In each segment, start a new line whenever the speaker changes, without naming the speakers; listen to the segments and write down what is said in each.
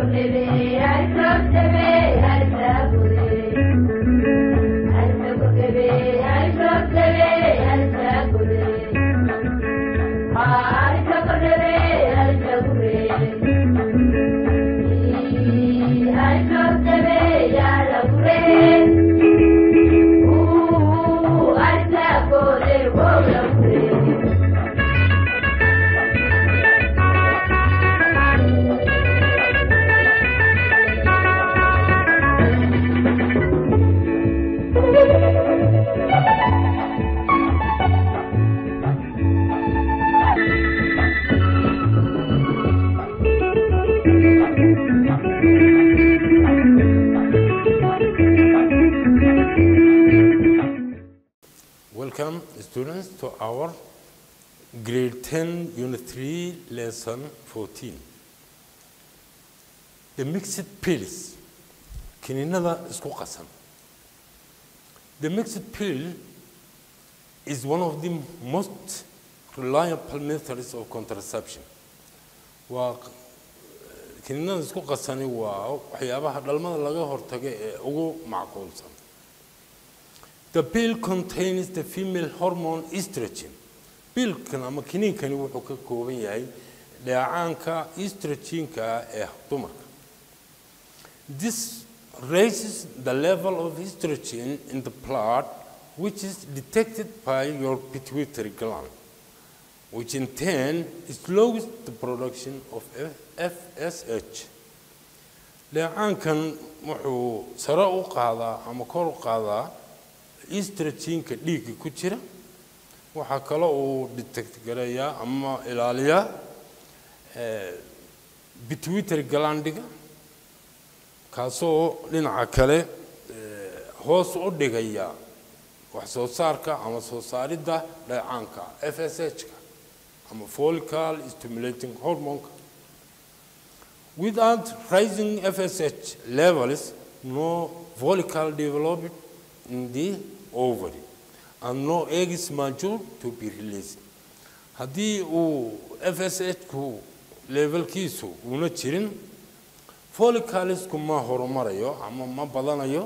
Welcome, students, to our grade 10, unit 3, lesson 14. The mixed pills. Kiniinada isku qasan. The mixed pill is one of the most reliable methods of contraception. Waa kiniinada isku qasani waa waxyaabaha dhalmada laga hortago ee ugu macquulsan. The pill contains the female hormone estrogen. Pilkan ama kiniinkani wuxuu ka kooban yahay dheecaanka estrogenka ee dumarka. This raises the level of estrogen in the blood which is detected by your pituitary gland, which in turn slows the production of FSH. Dheecaankan wuxuu sare u qaadaa ama kor u qaadaa estrogenka dhiigga ku jira waxaa kale uu detect gareeyaa ama ilaaliyaa pituitary glandiga kaasoo dhinaca kale hoos u dhigaya wax soo saarka ama soo saaridda dheecaanka FSH-ka ama follicle stimulating hormone without rising FSH levels no follicle developed in the ovary and no eggs mature to be released haddii uu FSH-ku levelkiisu una jirin folliclesku ma horumarayo ama ma badanayo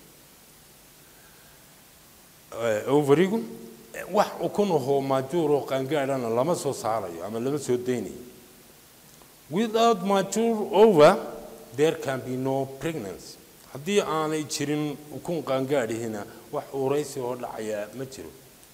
ovarigu wax ukun ahoo majuur oo qaangaadhana lama soo saarayo ama lama soo daynayo without mature over there can be no pregnancy haddii aanay jirin ukun qaangaadhihina wax uraysi oo dhacaya ma jiro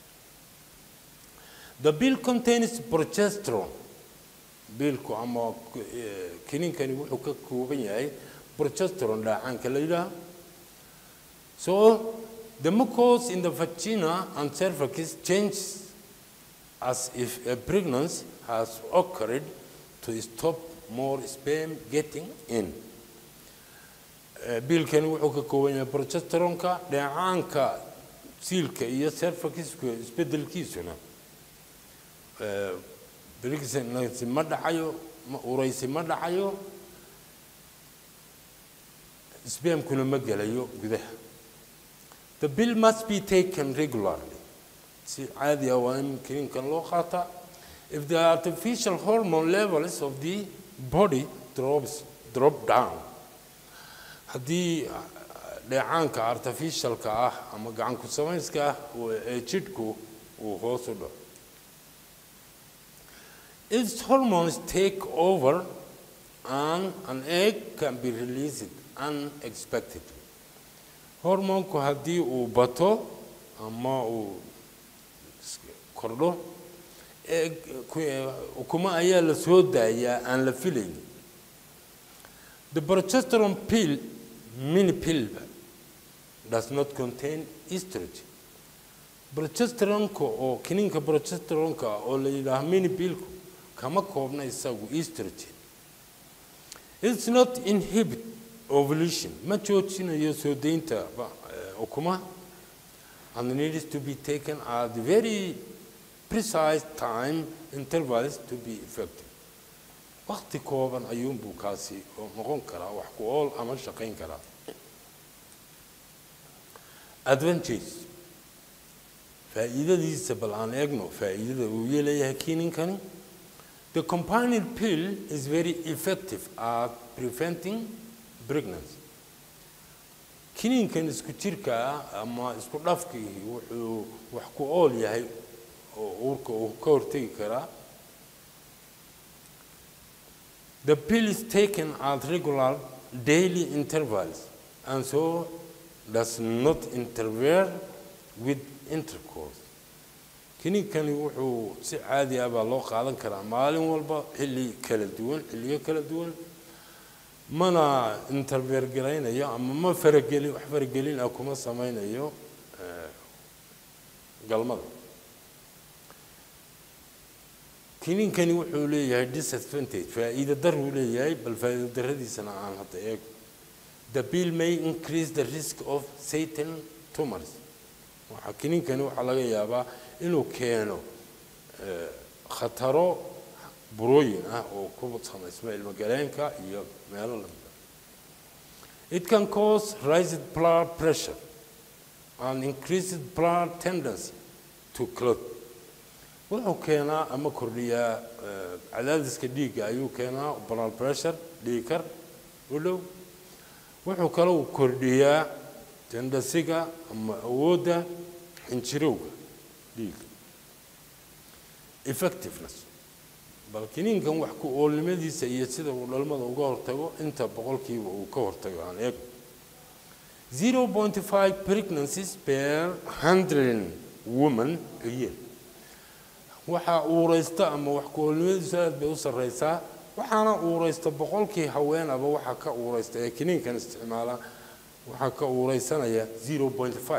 the bill contains progesterone biilku ama kiniinkani wuxuu ka kooban yahay progesterone dhaacaanka la yidhaaha so the mucus in the vagina and cervix changes as if a pregnancy has occurred to stop more sperm getting in biilkani wuxuu ka kooban yahay progesterone-ka dheecaanka siilka iyo cervixka isbedelkiisuna pregnancy ma dhacayo ma uraysi ma dhacayo spermkuna ma gelayo gudaha the bill must be taken regularly si caadi ah waa in kiniinkan loo qaataa if the artificial hormone levels of the body drops drop down haddii dheecaanka artificialka ah ama gacan ku samayska ah ee jidhku uu hoos u dhaco its hormones take over and an egg can be released unexpectedly hormoonku haddii uu bato ama uu kordho ukuma ayaa la soo daayaa aan la filayn the progesterone pill mini pill does not contain estrogen progesteronka oo kiniinka progesteronka oo la yidhaaho mini pillku kama koobna isagu estrogen it's not inhibit ovulation ma joojinayo soo deynta ukumaha and needs to be taken at very precise time intervals to be effective waqti kooban ayuunbuu kaasi noqon karaa wax ku ool ama shaqayn karaa advantage faa'iidadiisa bal aan eegno faa'iidada uu yeelayahay kiininkani The companion pill is very effective at preventing pregnancy. kiniinkan isku jirka ah ama isku dhafkii wuxuu wax ku ool yahay oo uurka uu ka hortegi karaa The pill is taken at regular daily intervals and so does not interfere with intercourse. kiniinkani wuxuu si caadi ah baa loo qaadan karaa maalin walba xilli kala duwan xilliyo kala duwan mana interfere garaynayo ama ma faragelin wax faragelin ah kuma samaynayo eh, galmada kiniinkani wuxuu leeyahay disadvantage faa'iido daruu leeyahay bal faa'iido daradiisana aan hadda eego the pill may increase the risk of satan tumors waxa kiniinkani waxaa laga yaabaa inuu keeno eh, khataro burooyin ah oo ku samaysma ilmagaleenka iyo meelo lamida it can cause raised blood pressure and increased blood tendency to clot wuxuu keenaa ama kordhiyaa eh, cadaadiska dhiigga ayuu keenaa blood pressure dhiigkar u dhow wuxuu kaloo kordhiyaa tendasiga ama awoodda xinjirowga dhiigga effectiveness bal kiniinkan wax ku oolnimadiisa iyo sida uu dhalmada uga hortago inta boqolkiiba uu ka hortago aan eeg 0.5 pregnancies per 100 women a year waxaa uuraysta ama wax ku oolnimadiisu aad bay u sarreysaa waxaana uuraysta boqolkii haweenaba waxaa ka uuraysta ee kiniinkan isticmaala waxaa ka uuraysanaya 0.5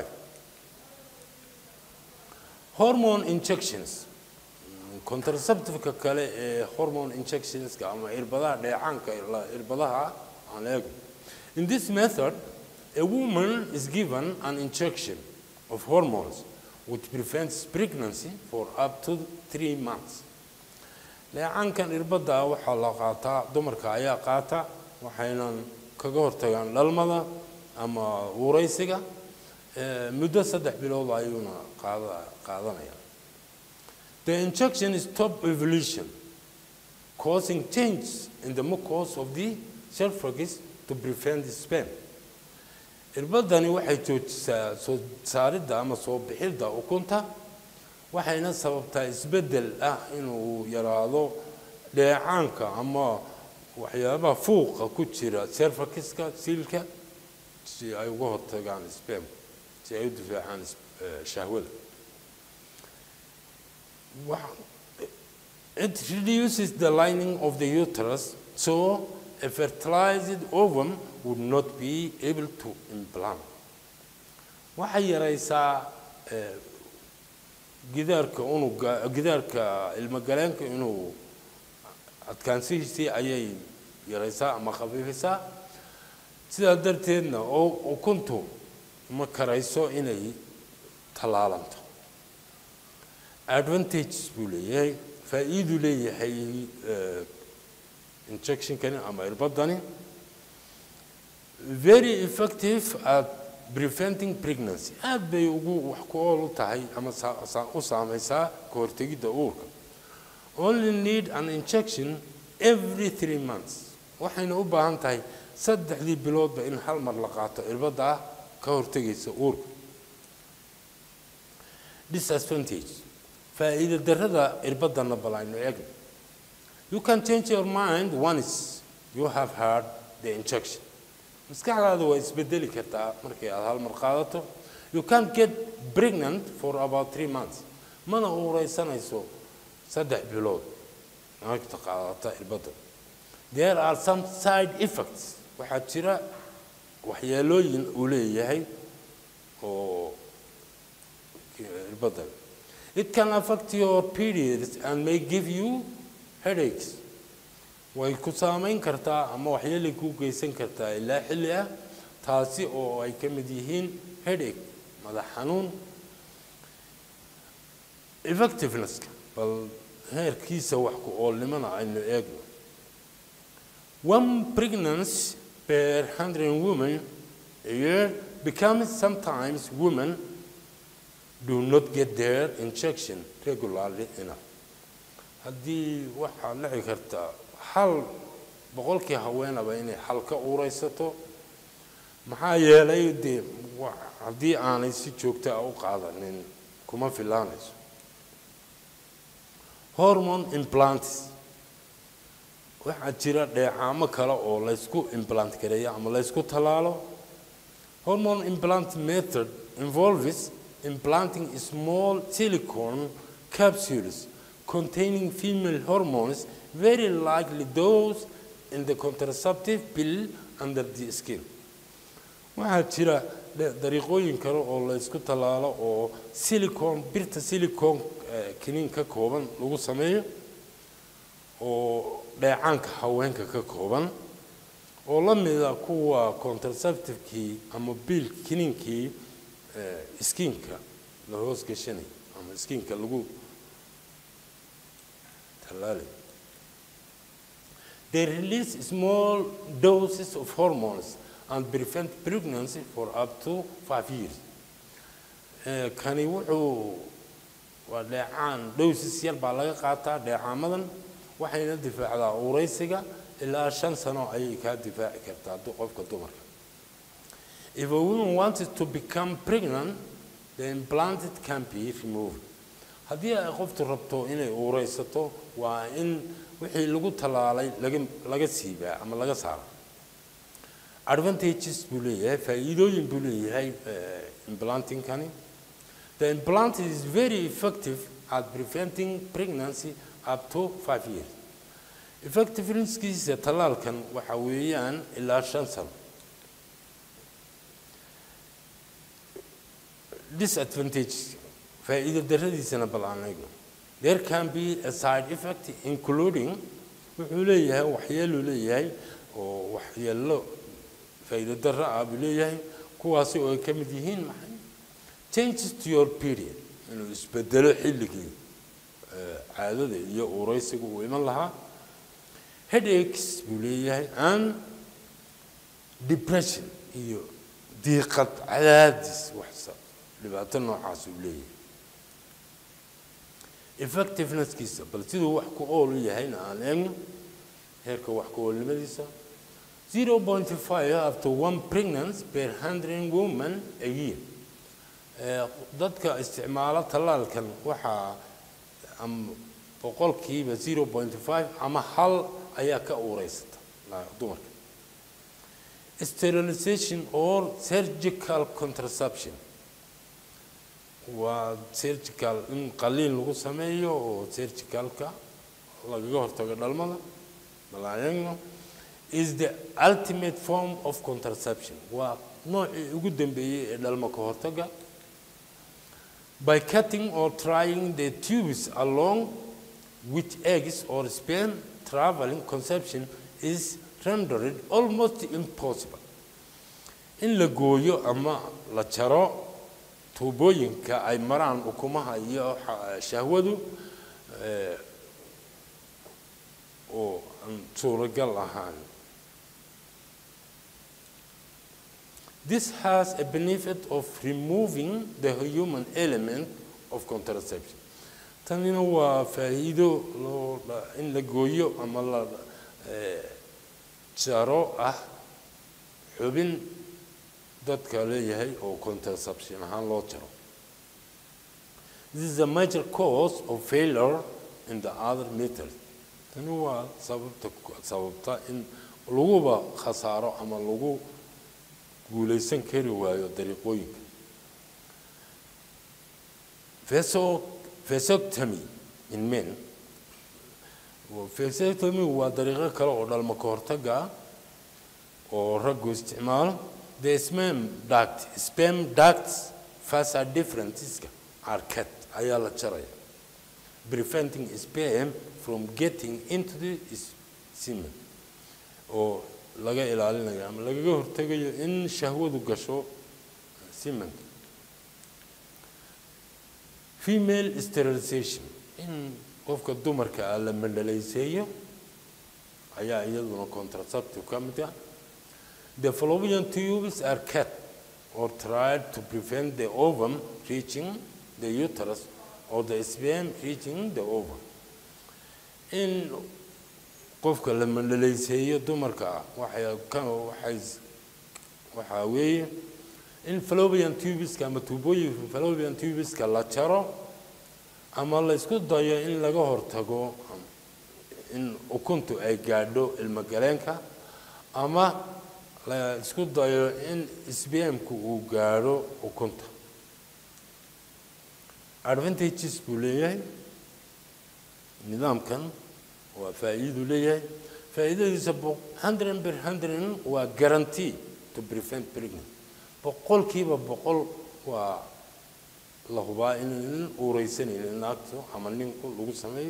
hormone injections contraceptiveka kale ee hormone injectionska ama irbadaha dheecaanka la- irbadaha aan eego in this method a woman is given an injection of hormones which prevents pregnancy for up to three months dheecaankan irbadda waxaa la qaataa dumarka ayaa qaata waxaynan kaga hortagaan dhalmada ama uuraysiga eh, muddo saddex bilood ayuuna qaada qaadanaya The injection is top evolution, causing change in the mucus of the cervix to prevent the sperm. irbadani waxay joojisaa soo saaridda ama soo bixidda ukunta waxayna sababtaa isbeddel ah inuu yaraado dheecaanka ama waxyaabaha fuuqa ku jira cervixka siilka si ay uga hortagaan sperm si ay u difaacaan eh, shahwada Wow. It reduces the lining of the uterus, so a fertilized ovum would not be able to implant. waxay yaraysaa eh, gidaarka unuga gidaarka ilmagaleenka inuu adkaansihiisii ayay yaraysaa ama khafiifisaa sidaa darteedna oo ukuntu ma karayso inay tallaalanto advantages buu leeyahay faa'iiduu leeyahay eh, injectionkani ama irbadani very effective at preventing pregnancy aad bay ugu wax ku ool u tahay ama saa- saa- u saamaysaa ka hortegidda uurka only need an injection every three months waxayna u baahan tahay saddexdii biloodba in hal mar la qaato irbadda ah ka hortegaysa uurka disadvantage faa'iido darrada irbadana bal aynu eegno you can change your mind once you have had the injection maskaxdaada waa isbedeli kartaa markay aad hal mar qaadato you can't get pregnant for about three months mana uuraysanayso saddex bilood naagta qaadata irbadda there are some side effects waxaa jira waxyeelooyin uu leeyahay oo irbadda It can affect your periods and may give you headaches. way ku saamayn kartaa ama waxyeelay kuu geysan kartaa ilaa xilli ah taasi oo ay ka mid yihiin headache madax xanuun effectivenesska bal heerkiisa wax ku oolnimana aynu eegno one pregnancy per hundred women a year becomes sometimes women do not get their injection regularly enough haddii waxaa dhici karta hal boqolkii haweenaba inay hal ka uuraysato maxaa yeelay dee wa- haddii aanay si joogta ah u qaadanin kuma filaanayso hormone implants waxaa jira dheecaamo kale oo laysku implant gareeyo ama laysku tallaalo hormone implant method involves implanting small silicone capsules containing female hormones very likely those in the contraceptive pill under the skin waxaa jira dhe- dariiqooyin kale oo laysku tallaalo oo silicon birta silicon eh, kiniin ka kooban lagu sameeyo oo dheecaanka haweenka ka kooban oo la mida kuwa contraceptivekii ama biil kiniinkii eh, skiinka la hoos gashanay ama skiinka lagu tallaalay They release small doses of hormones and prevent pregnancy for up to five years. Eh, Kani wuxuu waa dheecaan doses yar baa laga qaataa dheecaamadan waxayna difaacdaa uuraysiga ilaa shan sano ayay kaa difaaci kartaa du- qofka dumarka. If a woman wanted to become pregnant, the implanted can be removed. haddii ay qoftu rabto inay uuraysato waa in wixii lagu tallaalay laga laga siibaa ama laga saaro advantages buu leeyahay faa'iidooyin buu leeyahay eh, implantingkani the implant is very effective at preventing pregnancy up to five years effectiveness-kiisa tallaalkan waxa weeyaan ilaa shan sano disadvantages faa'iido darradiisana bal aan eegno there can be a side effect including wuxuu leeyahay waxyeeluu leeyahay oo waxyeello faa'iido darro ah buu leeyahay kuwaasi oo ay ka mid yihiin maxay changes to your period inuu isbedelo xilligii eh, caadada iyo uuraysigu uu iman lahaa headaches buu leeyahay and depression iyo diiqad cadaadis waxsa dhibaato noocaas uu leeyahay effectiveness-kiisa bal siduu wax ku ool u yahayna aan eegno heerka wax ku oolnimadiisa 0.5 up to one pregnancy per 100 women a year Eh, dadka isticmaala tallaalkan waxaa am- boqolkiiba 0.5 ama hal ayaa ka uureysata la- dumarka sterilization or surgical contraception waa surgical in qaliin lagu sameeyo oo surgicalka lagaga hortago dhalmada malaayagno is the ultimate form of contraception waa noocii ugu dambeeyey ee dhalmo ka hortaga by cutting or trying the tubes along with eggs or sperm traveling conception is rendered almost impossible in la gooyo ama la jaro tuubooyinka ay maraan ukumaha iyo xa- shahwadu eh, oo aan suuragal ahaan This has a benefit of removing the human element of contraception. Tanina waa faa'iido loo la- in la gooyo ama la eh, jaro ah xubin dadka leeyahay oo contraception ahaan loo jaro. This is a major cause of failure in the other method. Tani waa sababta sababta in laguba khasaaro ama lagu guulaysan kari waayo dariiqooyinka Vaso- vasectomy in men Waa- vasectomy waa dariiqo kale oo dhalmo ka hortaga ah oo raggu isticmaalo the sperm duct sperm ducts vasa differenceska are cut ayaa la jaraya preventing sperm from getting into the semen oo laga ilaalinayo ama lagaga hortegayo in shahwadu gasho semenka female sterilization in qofka dumarka ah la mandhalayseeyo ayaa iyaduna contraceptive ka mid ah the fallopian tubes are cut or tried to prevent the ovum reaching the uterus or the sperm reaching the ovum in qofka la mandhalayseeyo dumarka ah waxay ka waxay waxaa weeye in fallopian tubeska ama tuubooyinka fallopian tubeska la jaro ama la isku dayo in laga hortago in ukuntu ay gaadho ilmogaleenka ama la isku dayo in sbmku uu gaadho ukunta advantages buu leeyahay nidaamkan waa faa'iiduu leeyahay faa'iidadiisa hundred per hundred waa guarantee to prevent pregnancy boqolkiiba boqol waa la hubaa inaynan uureysanaynin naagto ama ninku lagu sameeyo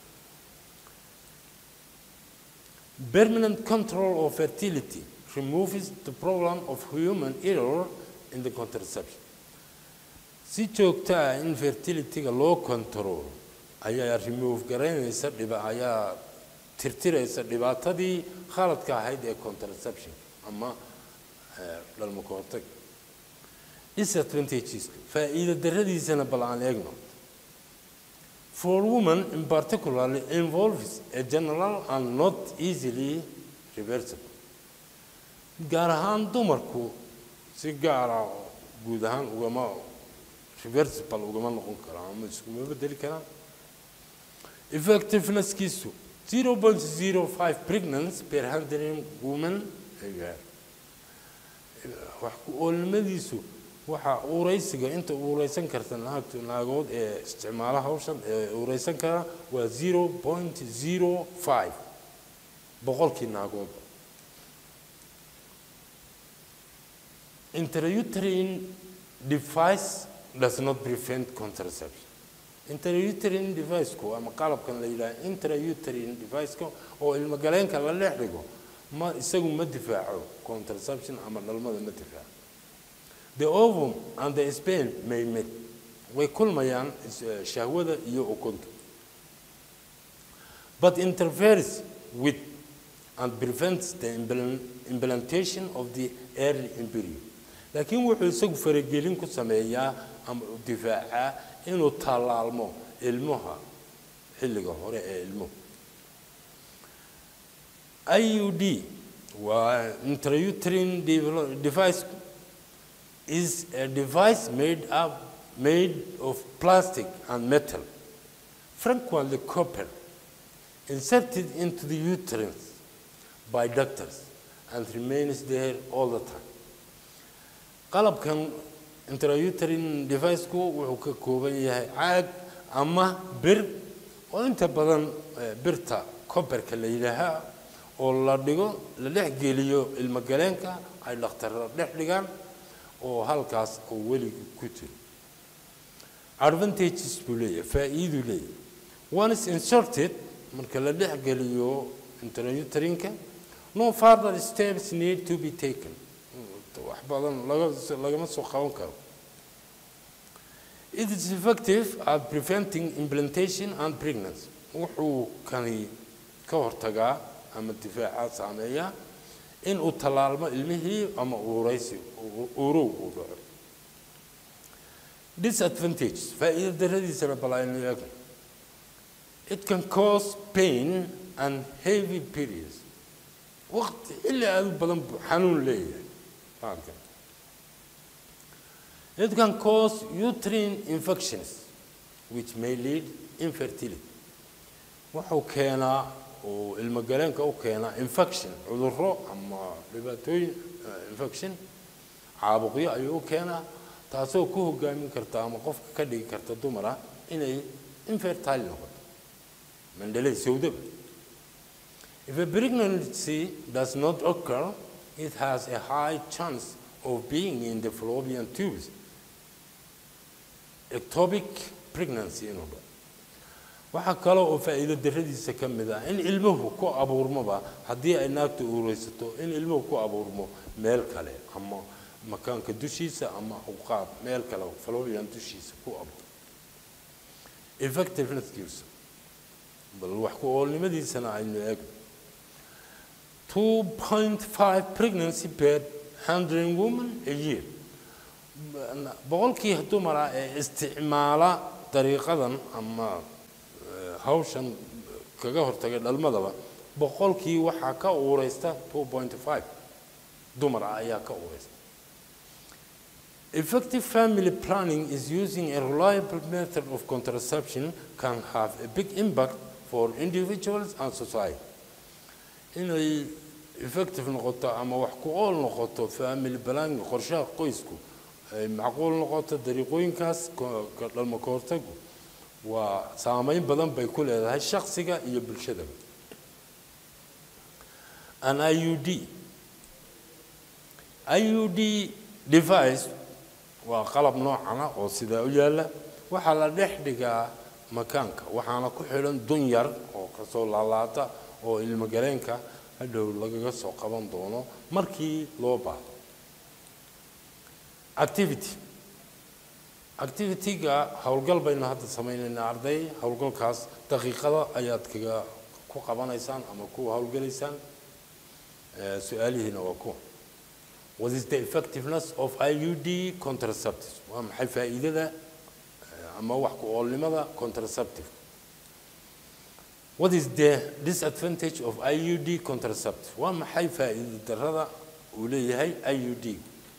permanent control of fertility removes the problem of human error in the contraception si joogta ah in fertilityga loo control ayaa remove garaynaysa dhiba ayaa tirtiraysa dhibaatadii khaladka ahayd ee contraception ama dhalmo ka hortag disadvantages faa'iido darradiisana bal aan eegno for women in particularly involves a general and not easily reversible gaar ahaan dumarku si gaara guud ahaan ugama reversible ugama noqon karaan ama iskuma bedeli karaan effectiveness-kiisu 0.05 pregnancy per hundred women a year wax ku oolnimadiisu waxaa uuraysiga inta uuraysan karta naagtu naagood ee isticmaala hawshan ee uuraysan kara waa 0.05 boqolkii naagood intrauterine device does not prevent contraception intrauterine deviceku ama qalabkan la yidhaha intrauterine deviceka oo ilmogaleenka la dhex dhigo ma isagu ma difaaco contraception ama dhalmada ma difaaco the ovum and the sperm may meet way kulmayaan shahwada iyo ukunta but interferes with and prevents the implantation of the early embryo laakiin wuxuu isagu faragelin ku sameeyaa ama difaacaa inuu tallaalmo ilmaha xilliga hore ee ilmuhu iud waa intrauterine device is a device made up made of plastic and metal frequently copper inserted into the uterus by doctors and remains there all the time qalabkan intrauterine deviceku wuxuu ka kooban yahay caag ama bir oo inta badan birta copperka la yidhaahaa oo la dhigo la dhex geliyo ilmogaleenka ay dhakhtarra dhex dhigaan oo halkaas oo weliga ku jiro advantages buu leeyahay faa'iiduu leeyahay one is inserted marka la dhex geliyo intrauterine-ka no further steps need to be taken wax badan lagama soo qaban karo it is effective at preventing implantation and pregnancy wuxuu kani ka hortagaa ama difaaca saameeya in uu tallaalmo ilmihii ama uuraysi uurow uu dhaco disadvantages faa'iido darradiisana bal aynu eegno it can cause pain and heavy periods waqti xilli aad u badan buu xanuun leeyahay halkan it can cause uterine infections which may lead infertility wuxuu keenaa oo ilmogaleenka u keenaa infection cudurro ama dhibaatooyin infection caabuqyo ayuu u keenaa taasoo ku hogaamin karta ama qofka ka dhigi karta dumara inay infertile noqoto mandhalay sawdaba if a pregnancy does not occur it has a high chance of being in the fallopian tubes ectopic pregnancy inuu dhaco waxaa kale oo faa'iido darradiisa ka mid ah in ilmuhu ku abuurmoba haddii ay naagta uureysato in ilmuhu ku abuurmo meel kale ama makaanka dushiisa ama uqaab meel kale fallopian dushiisa ku abuur effectiveness bal wax ku oolnimadiisana aynu eegno 2.5 pregnancy per 100 women a year boqolkii dumara ee isticmaala dariiqadan ama hawshan kaga hortagay dhalmadaba boqolkii waxaa ka uureysta 2.5 dumar ah ayaa ka uureysta Effective family planning is using a reliable method of contraception can have a big impact for individuals and society. inay effective noqoto ama wax ku ool noqoto family planning qorshaha qoysku ay macquul noqoto dariiqooyinkaas ko- ka dhalmo ka hortagu waa saameyn badan bay ku leedahay shakhsiga iyo bulshadaba an iud iud device waa qalab noocana oo sidaa u yaalla waxaa la dhex dhigaa makaanka waxaana ku xidhan dun yar oo kasoo laalaata oo ilmogaleenka hadhow lagaga soo qaban doono markii loo baahdo activity activity-ga howlgal baynu hadda samaynaynaa arday howlgalkaas daqiiqada ayaad kaga ku qabanaysaan ama ku howlgalaysaan Eh, su-aalihiina waa kuwa what is the effectiveness of iud contraceptives waa maxay faa'iidada eh, ama wax ku oolnimada contraceptive what is the disadvantage of iud contraceptive waa maxay faa'iido darrada uu leeyahay iud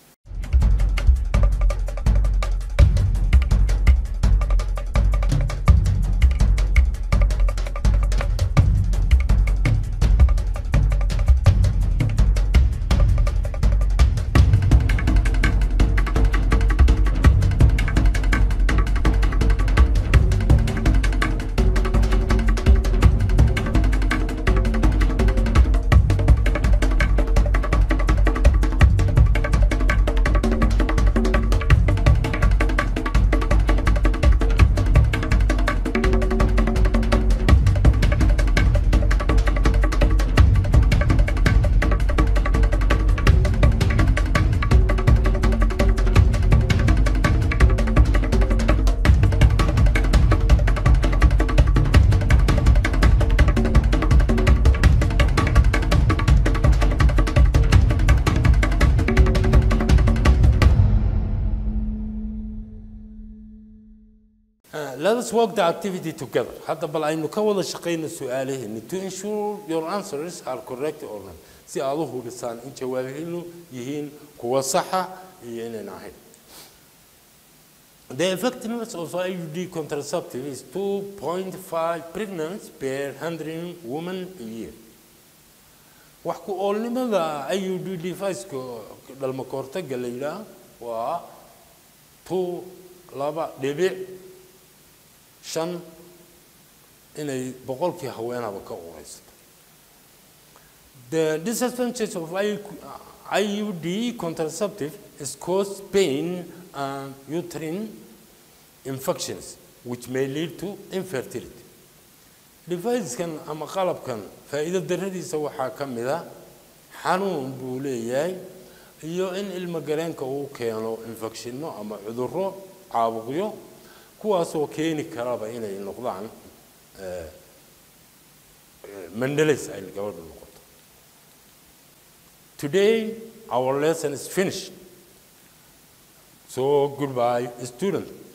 Uh, let us work the activity together. Hadda bal aynu ka wada shaqayno su'aalaheena to ensure your answers are correct or not. Si aad u hubisaan in jawaabihiinu yihiin kuwa saxa iyo inaan ahayn. The effectiveness of IUD contraceptive is 2.5 pregnancy per 100 women a year. wax ku oolnimada IUD device-ka dhalmo ka hortagga la yidhaah waa two laba dhibic shan inay boqolkii haweenaba ka uureysato the disadvantage of IUD contraceptive is cause pain and uterine infections which may lead to infertility device-kan ama qalabkan faa'iido darradiisa waxaa ka mid ah xanuun buu leeyahay iyo in ilmo galeenka uu keeno infectionno ama cudurro caabuqyo kuwaasoo keeni karaba inay noqdaan eh, eh, mandelays ay gabadhu noqoto today our lesson is finished so goodbye student